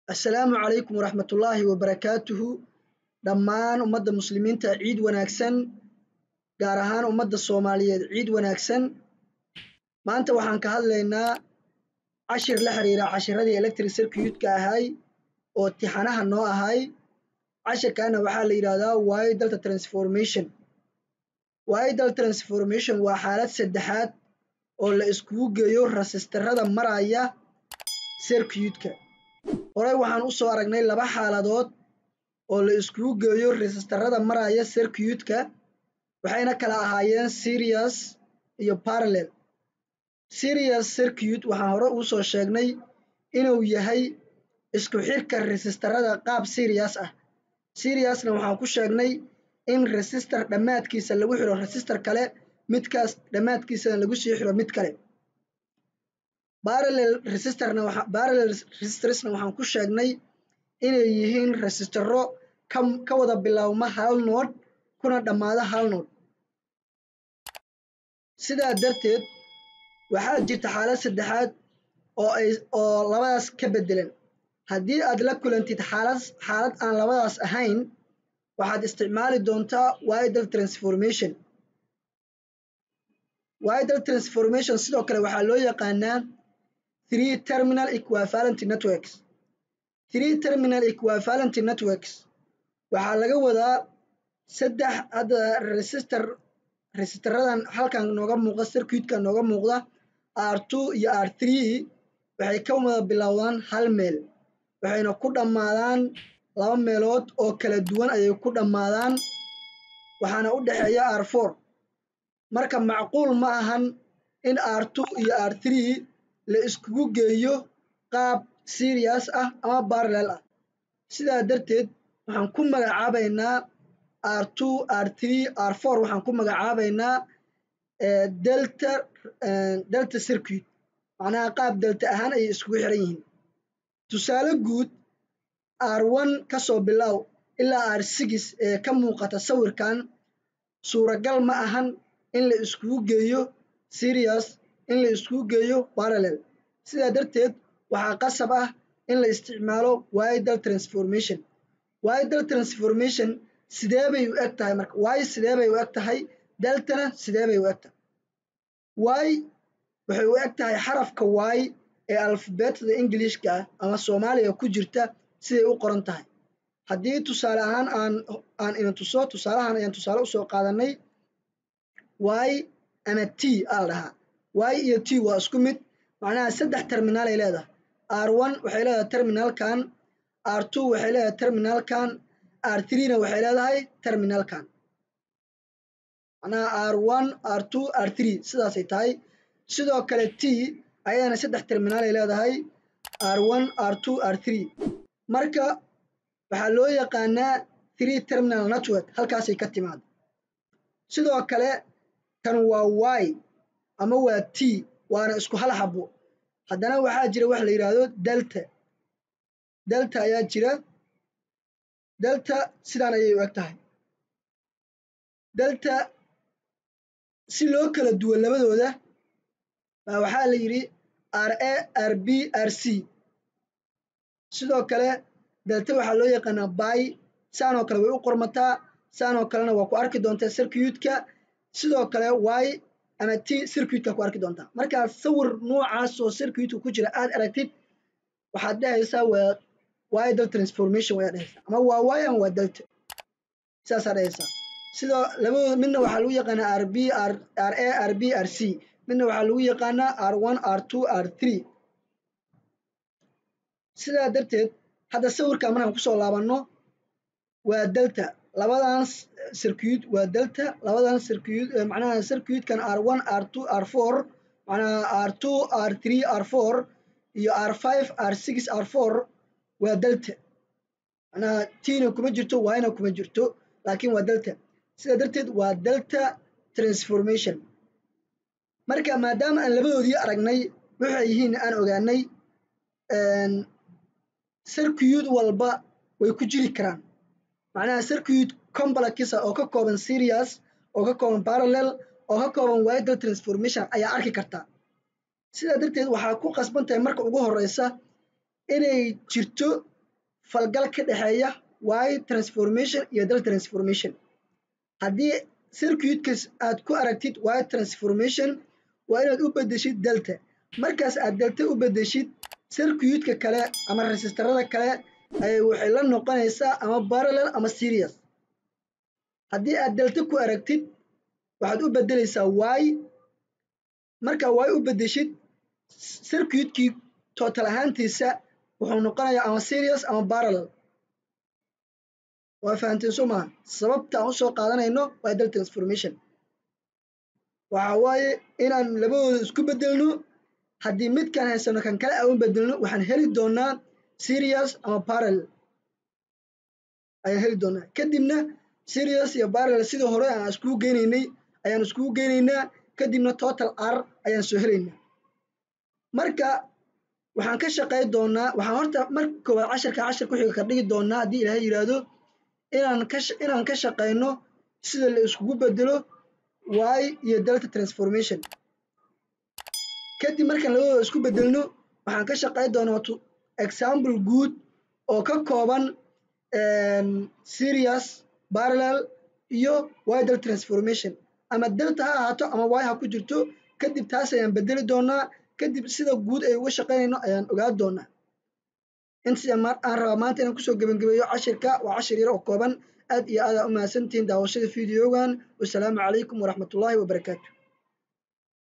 assalaamu calaykum waraxmatullaahi wabarakaatuhu dhammaan ummadda muslimiinta ciid wanaagsan gaar ahaan ummadda soomaaliyeed ciid wanaagsan maanta waxaan ka hadlaynaa cashir la xiriira cashiradii electric circuitka ahay oo tixanaha noo ahay cashirkaana waxaa la yidhahdaa waayo dalta transformation waayo dal transformation waa xaalad saddexaad oo la iskugu geeyo rasistarada maraya circuitka horey waxaan u soo aragnay laba xaaladood oo la iskugu geeyo resistarada maraya circuitka waxayna kala ahaayeen serious iyo parallel serious circuit waxaan hore uu soo sheegnay inuu yahay isku xirka resistarada qaab serious ah seriousna waxaan ku sheegnay in resistor dhammaadkiisa lagu xiro resistor kale midkaas dhammaadkiisana lagu sii xiro mid kale parallel resistorna parallel resistorsna waxaan ku sheegnay inay yihiin resistoro ka ka wada bilaabma hal nood kuna dhammaada hal nood sidaa darteed waxaa jirta xaalad saddexaad oo ay oo labadaas ka beddelan haddii aad la kulantid xaalad xaalad aan labadaas ahayn waxaad isticmaali doontaa widal transformation widal transformation sidoo kale waxaa loo yaqaanaa three terminal equivalent networks three terminal equivalent networks waxaa laga wadaa saddex hadda resistor resistaradan halkan nooga muuqda circuitka nooga muuqda r two iyo r three waxay ka wada bilowdaan hal meel waxayna ku dhammaadaan laba meelood oo kala duwan ayay ku dhammaadaan waxaana u dhexeeya r four marka macquul ma ahan in r two iyo r three la iskugu geeyo qaab serious ah ama parallel ah sidaa darteed waxaan ku magacaabaynaa r two r three r four waxaan ku magacaabaynaa delta delta circuit macnaha qaab delta ahaan ayay iskugu xiran yihiin tusaale guud r one ka soo bilow ilaa r six ee ka muuqata sawirkan suuragal ma ahan in la iskugu geeyo serious in la iskugu geeyo parallel sidaa darteed waxaa qasab ah in la isticmaalo widal transformation widal transformation sidee bay u eg tahay marka y sidee bay u eg tahay deltana sidee bay u eg tahay y waxay u eg tahay xarafka y ee alfabeetada ingilishka ah ama soomaaliga ku jirta siday u qoran tahay haddii tusaale ahaan aan aan ina tuso tusaalahan ayaan tusaale usoo qaadanay y ama t aa la dhahaa y iyo t waa isku mid macnaha saddex terminaal ay leedahay r one waxay leedahay terminalkan r two waxay leedahay terminalkan r threena waxay leedahay terminalkan macnaha r one r two r three sidaasay tahay sidoo kale t ayadana saddex terminaal ay leedahay r one r two r three marka waxaa loo yaqaanaa three terminal network halkaasay ka timaada sidoo kale kan waa y ama waa t waana isku hal xabo haddana waxaa jira wax la yidhaahdo delta delta ayaa jira delta sidaan ayay u eg tahay delta si loo kala duwan labadooda baa waxaa la yidhi r a r b r c sidoo kale delta waxaa loo yaqaanaa bay saanoo kale way u qormataa saanoo kalena waa ku arki doontaa circuitka sidoo kale y ama t circuitka ku arki doontaa markaa sawir noocaas oo circuitka ku jira aad aragtid waxaad dhehaysaa waa widal transformation wayaa dhehaysaa ama waa y ama waa delta saasaa dhehaysaa sidoo labadooda midna waxaa lagu yaqaanaa r b r r a r b r c midna waxaa lagu yaqaanaa r one r two r three sidaa darteed hadda sawirkan markaan kusoo laabanno waa delta labadan circuit waa delta labadan circuit macnaha circuitkan r one r two r four macnaha r two r three r four iyo r five r six r four waa delta macnaha tina kuma jirto yna kuma jirto laakiin waa delta sidaa darteed waa delta transformation marka maadaama aan labadoodii aragnay waxay yihiin aan ogaanay circuit walba way ku jiri karaan macnaha circuit complexisa oo ka kooban serious oo ka kooban parallel oo ka kooban widal transformation ayaa arki kartaa sidaa darteed waxaa ku qasban tahay marka ugu horeysa inay jirto falgal ka dhexeeya y transformation iyo del transformation haddii circuitkas aad ku aragtid y transformation waa inaad u bedeshid delta markaas aad delta u bedeshid circuitka kale ama resistarada kale waxay la noqonaysaa ama parallel ama serious haddii aad delta ku aragtid waxaad u bedeleysaa y markaa y u bedeshid circuitkii total ahaantiisa wuxuu noqonayaa ama serious ama parallel waa fahamteen soo maha sababta aan usoo qaadanayno waa del transformation waxa waaye inaan labadooda isku bedelno haddii midkaan haysano kan kale aan u bedelno waxaan heli doonaa serious ama parallel ayaan heli doonaa kadibna serious iyo parallel sidii hore aan iskugu geynaynay ayaan iskugu geynaynaa kadibna total r ayaan soo helaynaa marka waxaan ka shaqey doonaa waxaan horta marka koowaad casharka cashar ku xiga ka dhigi doonaa haddii ilaahay yidhaahdo inaan ka inaan ka shaqeyno sida la iskugu bedelo y iyo delta transformation kadib markaan labadooda isku bedelno waxaan ka shaqey doonaa example guud oo ka kooban serious parallel iyo y del transformation ama delta ha ahaato ama y ha ku jirto kadib taas ayaan bedeli doonaa kadib sida guud ay uga shaqeynayno ayaan ogaan doonaa intaas aan rabaa maanta inaan kusoo gebangebeeyo cashirka waa cashir yar oo kooban aad iyo aad aa u mahadsantihiin daawashada videogan wasalaamu calaykum waraxmatullaahi wabarakaatu